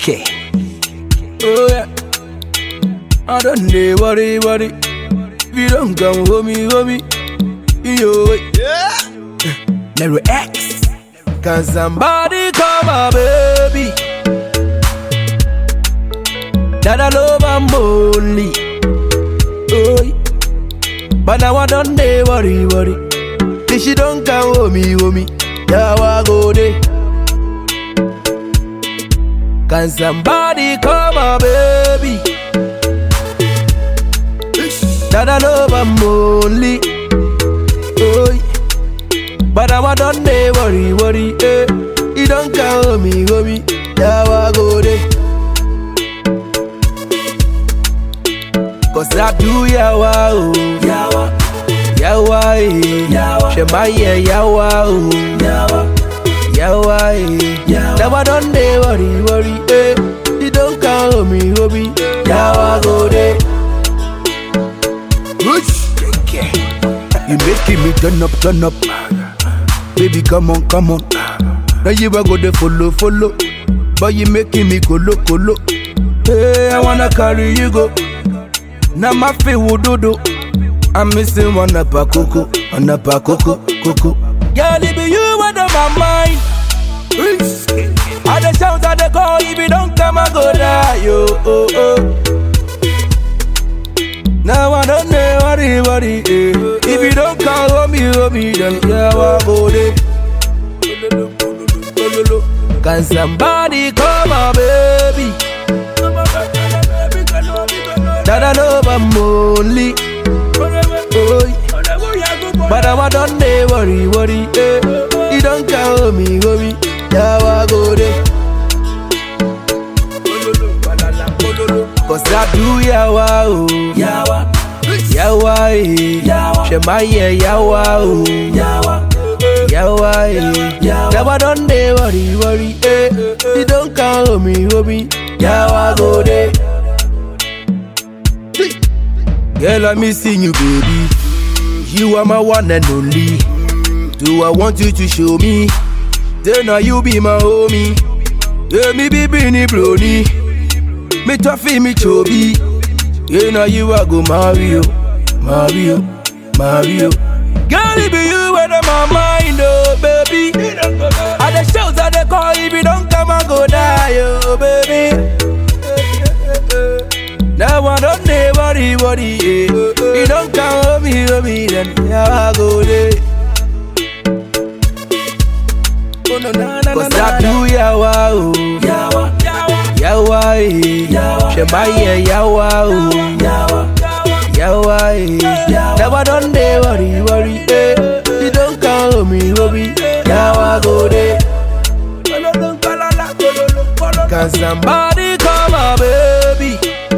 Okay. Oh yeah. I don't dey worry, worry. If you don't come, homie, homie. Yo, yeah. Nero X. Can somebody call my baby? That I love I'm only. Oh, yeah. but now I don't dey worry, worry. If she don't come, homie, homie. Yeah, I go there. Can somebody call my baby? That I love I'm only. Oh, yeah. but now I don't dey worry, worry. Eh. You don't call me, homie. Yeah, I go there. Cause I do yawa, oh. Yawa, yawa, eh. Yawa, Shemaye, yawa, oh. Yawa, yawa, eh. Now I don't dey worry, worry, eh. You don't call me, homie. Yawa, go there. You making me turn up, turn up. Baby, come on, come on. Now you a go there follow, follow. But you making me go look, go look. Hey, I wanna carry you go. Now my feet will do do. I'm missing one up a coco, one up a coco, coco. Girl, it be you out of my mind. I the shout at the call, if you don't come, I go die, yo, oh, oh. Now I don't know worry, worry, eh. If you don't call homie, homie, then yeah, I go there. Can somebody call my baby? That I love I'm only. Oh, yeah. but now I don't dey worry, worry, eh. You don't call me, homie, yeah, I go there. Cause I do yawa, oh. Yawa, yawa, eh. Shemaye, yawa, oh. Yawa, yawa, eh. Now I don't dey worry, worry, eh. You don't call me, homie, yawa, go there. Girl, I'm missing you, baby. You are my one and only. Do I want you to show me? Then now you be my homie. Yeah, me be Bini Brony. Me toughy, me chubby. Yeah, now you are go Mario, Mario, Mario. Girl, it be you out of my mind, oh baby. At the shows at the call, if you don't come, I go die, oh baby. Now I don't dey worry, worry, yeah. You don't come home, me, home, me, then yeah, I go there. Cause I do yawa, oh. Yawa, yawa, eh. Shemaye, yawa, oh. Yawa, eh. Now I don't dey worry, worry, eh. You don't call me, homie. Yawa, go there. Can somebody call my baby?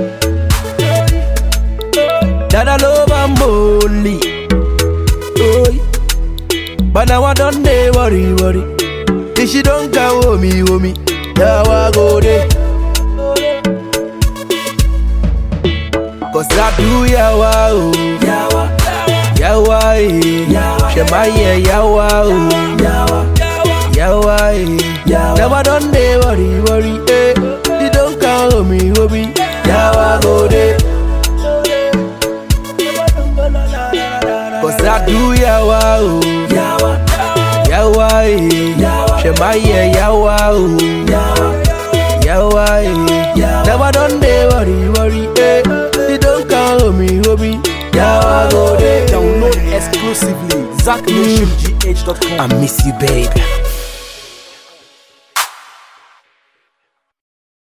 That I love I'm only. Oh, yeah. but now I don't dey worry, worry. If she don't come home, me, homie, yeah, I go there. Cause I do yawa, oh. Yawa, yawa, eh. Shemaye, yawa, oh. Yawa, eh. Now I don't dey worry, worry, eh. You don't come home, me, homie, yawa, go there. Cause I do yawa, oh. Yawa, eh. Shemaye, yawa, oh. Yawa, eh. Now I don't dey worry, worry, eh. You don't call me, homie. Yawa, go there. Download exclusively ZachNationGH.com. I miss you, babe.